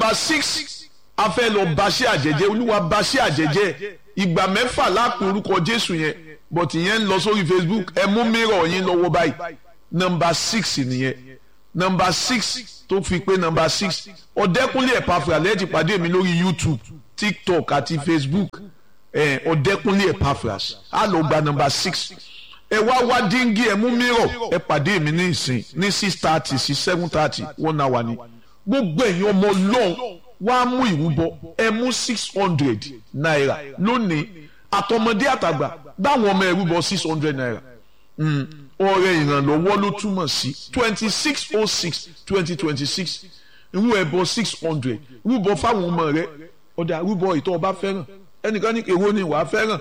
nọmba six a fẹ́ lọ baṣẹ́ àjẹjẹ́ olúwa baṣẹ́ àjẹjẹ́ ìgbà mẹ́fà lápò orúkọ jésù yẹn but ìyẹn ń lọ sórí facebook ẹ mú mìíràn yín lọ́wọ́ báyìí nọmba six nìyẹn nọmba six tó fi pé nọmba six ọ̀dẹ́kúnlé ẹ̀pàfà lẹ́ẹ̀tì pàdé mi lórí youtube tiktok àti facebook ọ̀dẹ́kúnlé ẹ̀pàfà á lọ gba nọmba six ẹ wá wá díngí ẹ mú mìíràn ẹ pàdé mi ní ìsìn ní six thirty sí seven thirty one hour ni gbogbo ẹ̀yin ọmọ ọlọ́run wá mú ìrúbọ ẹ mú six hundred naira lónìí àtọmọdé àtàgbà báwọn ọmọ ẹrúbọ six hundred naira ọrẹ ìrànlọ́wọ́ ló túmọ̀ sí twenty six oh six twenty twenty six irú ẹbọ six hundred rúbọ fáwọn ọmọ rẹ ọdà rúbọ ìtọ́ ọba fẹ́ràn ẹnìkan ní èwo ni wàá fẹ́ràn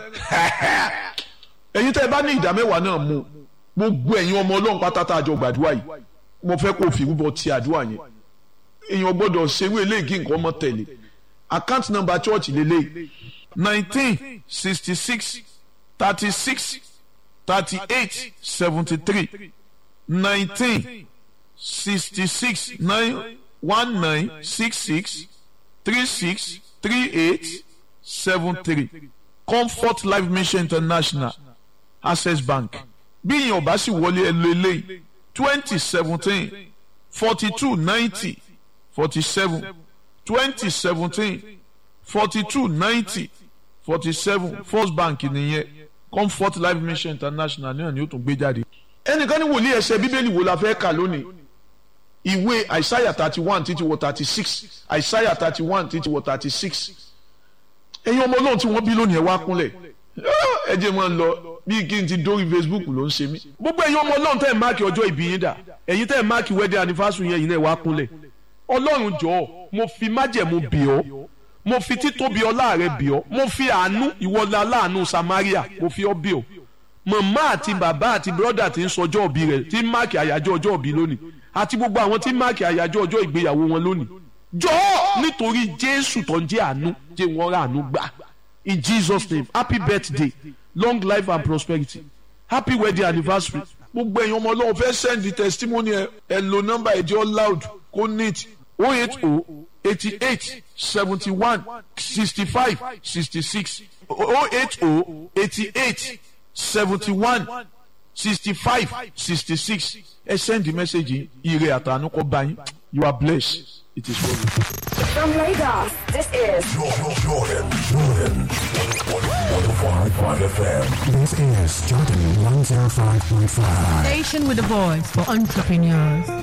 ẹ̀yin tẹ́ ẹ bá ní ìdá mẹ́wàá náà mú gbogbo ẹ̀yin ọmọ ọlọ́run pátátá àjọ gbàdúrà yìí mo fẹ́ kó fi rúbọ ti àdúrà yẹn èèyàn gbọ́dọ̀ ṣerú eléyìí nǹkan ọmọ tẹ̀lé account number church lélẹ́yìí nineteen sixty six thirty six thirty eight seventy three nineteen sixty six nine one nine six six three six three eight seven three comfort life mission international access bank bí ìyẹn ọba sì wọlé ẹ lọ eléyìí twenty seventeen forty two ninety forty seven twenty seventeen forty two ninety forty seven first bank nìyẹn comfort life mission international náà ni ó tún gbé jáde. ẹnìkan ní wòlíì ẹsẹ̀ bíbélì wo la fẹ́ kà lónìí ìwé àìsáyà thirty one títí wọ thirty six àìsáyà thirty one títí wọ thirty six ẹ̀yin ọmọ ọlọ́run tí wọ́n bí lónìí ẹ̀ wá kúnlẹ̀ ẹ jẹ́ máa ń lọ bí kí n ti dórí facebook ló ń ṣe mí. gbogbo ẹ̀yin ọmọ ọlọ́run tẹ́ ẹ̀ máàkì ọjọ́ ìbí yín dà ẹ̀yin tẹ́ ẹ̀ máàkì wedding anniversary yẹn yìí náà wá kúnlẹ̀ ọlọ́run jọ̀ọ́ mo fi májẹ̀mú bì ọ́ mo fi títóbi ọlá rẹ bì ọ́ mo fi àánú ìwọlá aláàánú samaria mo fi ọ́ bì ọ́ màmá àti bàbá àti bírọ́dà tí ń sọjọ́ òbí rẹ̀ tí ń máàkì àyájọ́ ọjọ́ òbí lónìí àti gbogbo àwọn tí ń máàkì àyájọ́ ọjọ́ ìgbéyàwó wọn lónìí jọ̀ọ́ nítorí jésù tó ń jẹ́ àánú jẹ́ wọ́n rà àánú gbà in jesus name happy birthday long life and prosperity happy wedding anniversary gbogbo ẹ̀yin ọmọ ọlọ́run fẹ́ send the testimony ẹ ẹ lo nọ́mbà ẹ̀jẹ̀ loud kó neat o eight o eighty eight seventy one sixty five sixty six o eight o eighty eight seventy one sixty five sixty six ẹ send the message yìí ire àtàánú kó bá yín you are blessed it is well. From Lagos, this is Jordan, Jordan, Jordan. 105.5 FM. This is Jordan 105.5. Station with a voice for entrepreneurs.